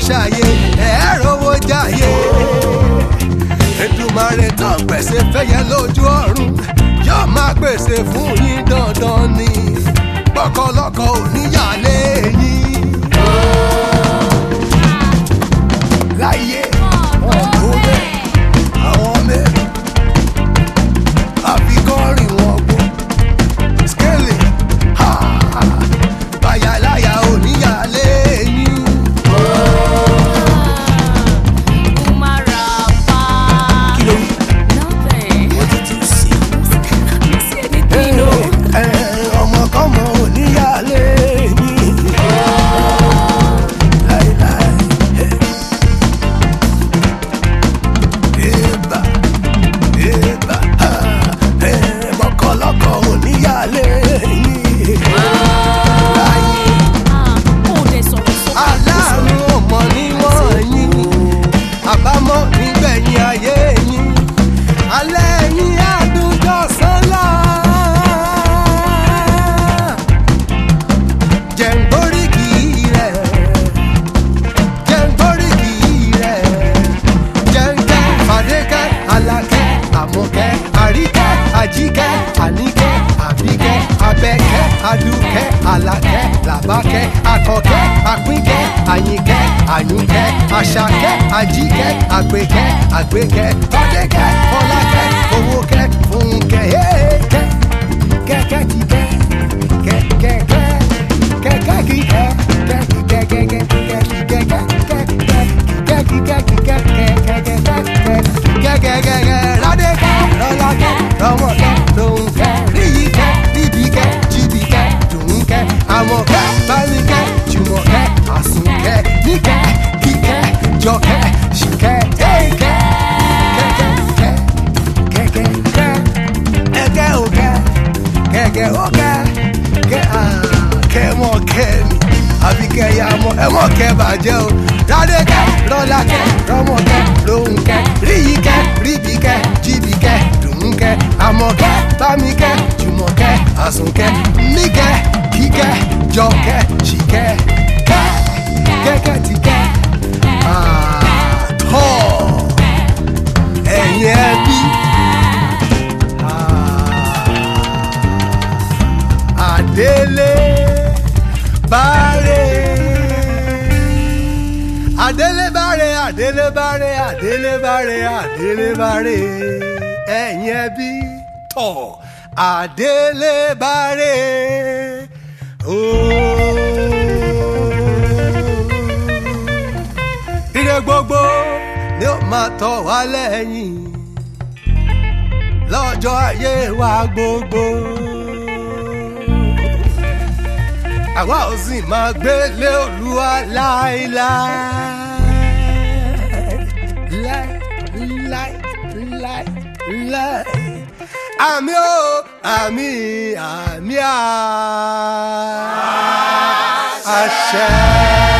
ṣàyè ẹ̀ rówó jáyé. Èdùmàrè tó ń pèsè fẹ́yẹ lójú ọ̀run yóò máa pèsè fún yín dandan ni gbọ́kọ̀lọ́kọ̀ ò níyàlé yín. láyé ọ̀dọ́ bẹ́ẹ̀ àwọn mẹ́rin àfikọ́rin wọn gbó skele bàyàláyà ò níyàlé yín. kí ló ẹ ọmọkọ́mọ ò níyàlé yín. láéláé. Eba, eba, ah, eh, mọ̀kọ́lọ́kọ̀ ò níyàlé yín. Láyé aláàánú ọmọ níwọ̀n yín àbámọ̀ nígbẹ̀yìn ayé yín alẹ́ yín àdújọ sánlá. jẹ̀ǹgbóríkì rẹ̀ jẹ̀ǹgbóríkì rẹ̀ jẹ̀ǹkẹ́ fàdékẹ́ alákẹ́ àmọ̀kẹ́ àríkẹ́ àjíkẹ́ àníkẹ́ àbíkẹ́ abẹ́kẹ́ adúkẹ́ alákẹ́ làbákẹ́ akọkẹ́ àpínkẹ́ àyìnkẹ́ àyùnkẹ́ àṣàkẹ́ àjíkẹ́ àgbékẹ́ àgbékẹ́ fàdékẹ́ fọlákẹ́ owókẹ́ fúnkẹ́ yéèkẹ́ kẹ́kẹ́ kíkẹ́ kẹ́kẹ́kẹ́ kẹ́kẹ́ kíkẹ́ kẹ́kẹ́kẹ́kẹ́ kẹ́kẹ́kẹ́ ládékẹ́ lọ́lákẹ́ lọ́mọkẹ́ lóhùnkẹ́ níyìíkẹ́ níbíkẹ́ jíbíkẹ́ dùnkẹ́ àmọ̀kẹ́ bámikẹ́ jùmọ̀kẹ́ àsùnkẹ́ níkẹ́ kíkẹ́ jọkẹ́ ṣìkẹ́ èkẹ́ kẹ́kẹ́kẹ́ kẹ́kẹ́kẹ́ ẹ̀kẹ́ òkẹ́ kẹ̀kẹ́ ọ̀kẹ́ kẹ́ à kẹ́ mọ̀ kẹ́ mi àbí kẹ́ ya mọ̀ ẹ mọ̀ kẹ́ bàjẹ́ o ládékẹ́ lọ́lákẹ́ rọ́mọkẹ́ lóhùnkẹ́ ríyìíkẹ́ ríbìkẹ́ jíbìkẹ́ dùnkẹ́ àmọ̀kẹ́ bámikẹ́ jùmọ̀kẹ́ àsùnkẹ́ níkẹ́ kíkẹ́ jọkẹ́ ṣìkẹ́ kẹ́ kẹ́kẹ́ tìkẹ́ àtọ́ ẹ̀yìn ẹbí. Adélé bárẹ̀. Adélé bárẹ̀, Adélé bárẹ̀, Adélé bárẹ̀, Adélé bárẹ̀. Ẹ̀yin ẹbí tọ̀ Adélé bárẹ̀. Ire gbogbo ni ó máa tọ̀ wá lẹ́yìn lọ́jọ́ ayé wa gbogbo àwa ò sì máa gbélé olúwa láéláé láé láé láé àmì ó àmì àmì à àṣẹ.